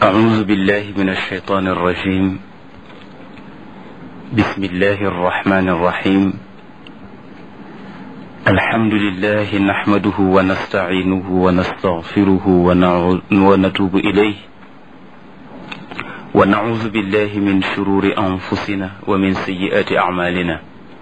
أعوذ بالله من الشيطان الرجيم بسم الله الرحمن الرحيم الحمد لله نحمده ونستعينه ونستغفره ونتوب إليه ونعوذ بالله من شرور أنفسنا ومن سيئات أعمالنا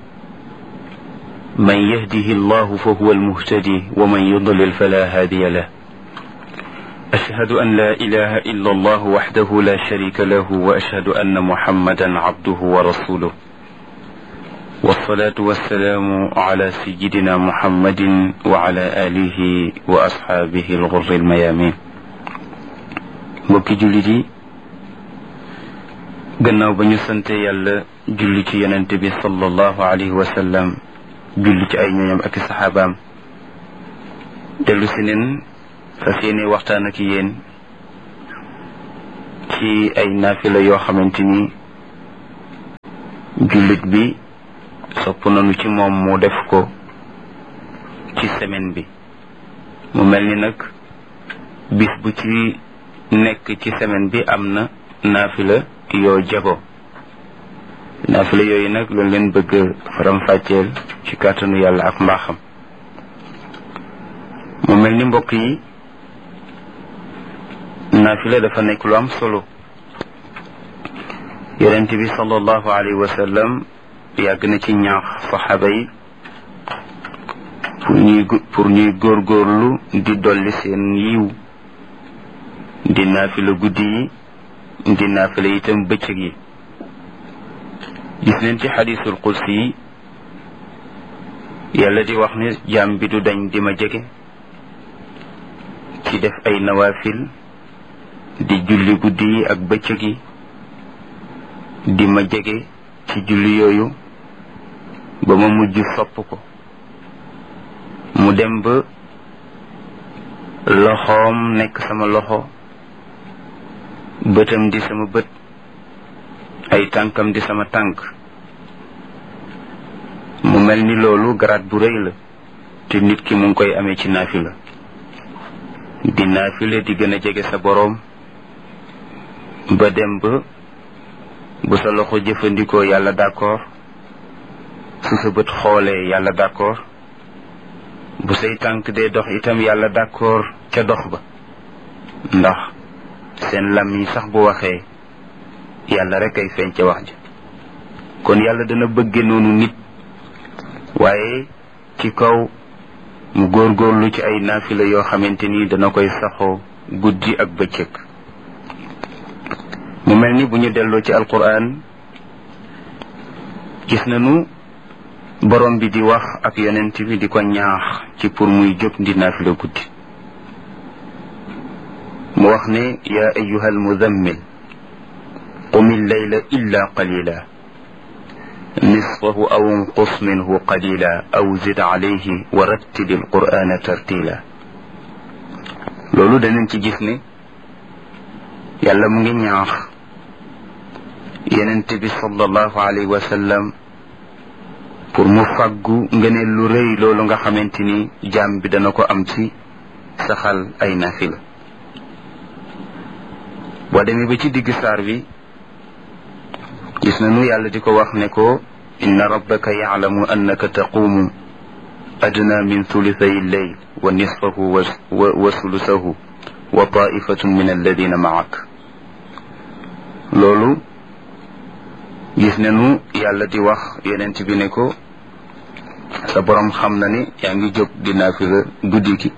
من يهده الله فهو المهتدي ومن يضلل فلا هادي له أشهد أن لا إله إلا الله وحده لا شريك له وأشهد أن محمدا عبده ورسوله والصلاة والسلام على سيدنا محمد وعلى آله وأصحابه الغر الميامين mbokki jullit yi gannaaw ba ñu sante yàlla julli ci yonente bi sallallahu alayhi wa sallam julli ci ay ñooñam ak i saxaabaam dellu si neen fas yéene waxtaan ak yéen ci ay naafila yoo xamante ni jullit bi sopp nañu ci moom mu def ko ci semaine bi mu mel ni nag bis bu ci nekk ci semaine bi am na naafila yoo jago naafila yooyu nag loolu leen bëgg faram-fàcceel ci kàttanu yàlla ak mbaaxam mu mel ni mbokk yi naafila dafa nekk lu am solo yonent bi sallallahu alayhi wa sallam yàgg na ci ñaax saxaaba yi pour ñuy pour ñuy góorgóorlu di dolli seen yiw di naafila guddi yi di naafila itam bëccëg yi gis neen ci xadiisul qudsi yi yàlla di wax ne jaam bi du dañ di ma jege ci def ay nawaafil di julli guddi yi ak bëccëg yi di ma jege ci julli yooyu ba ma mujj sopp ko mu dem ba loxoom nekk sama loxo bëtam di sama bët ay tànkam di sama tànk mu mel ni loolu garaat bu rëy la te nit ki mu ngi koy amee ci naafila di naafila di gën a jege sa boroom ba dem ba bu sa loxo jëfandikoo yàlla d'accord su sa bët xoolee yàlla d'accord bu say tànk dee dox itam yàlla d'accord ca dox ba ndax seen lam yi sax bu waxee yàlla rek ay feeñ ca wax ja kon yàlla dana bëgge noonu nit waaye ci kaw mu góorgóorlu ci ay naafila yoo xamante ni dana koy saxoo guddi ak bëccëg mu mel ni bu ñu delloo ci alquran gis nañu borom bi di wax ak yonent bi di ko ñaax ci pour muy jóg di naafila guddi mu wax ne yaa ayuha almudammil qum illayla illa qalila nisfahu aw inqus minhu qalila aw zid alayhi wa rattili alqur'ana tartila loolu danañ ci gis ne yàlla mu ngi ñaax yenente bi sallallahu alayhi wa sallam pour mu fàggu ngëneel lu rëy loolu nga xamante ni jaam bi dana ko am ci saxal ay nafila boo demee ba ci digg saar bi gis nañu yàlla di ko wax ne ko inna rabbaka yaclamu annaka taquumu adna min thulithay lleyl wa nisfahu wa sulusahu wa taifatun min alladina maak loolu gis nañu yàlla di wax yonent bi ne ko sa borom xam na ni yaa ngi jóg di naafila guddi gi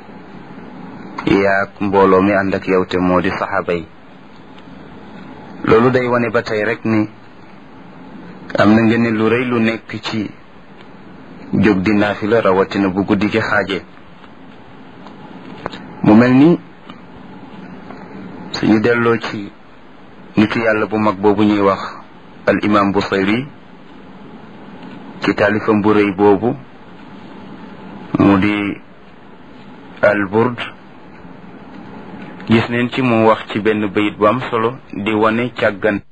yaag mbooloo mi ànd ak yow te moo di saxaaba yi loolu day wane ba tey rek ni am na ngeen lu rëy lu nekk ci jóg di naafila rawatina bu guddi gi xaajee mu mel ni suñu delloo ci nitu yàlla bu mag boobu ñuy wax al imam Busayri ci taalifam bu rëy boobu mu di al burd gis neen ci mu wax ci benn bayit bu am solo di wane càggan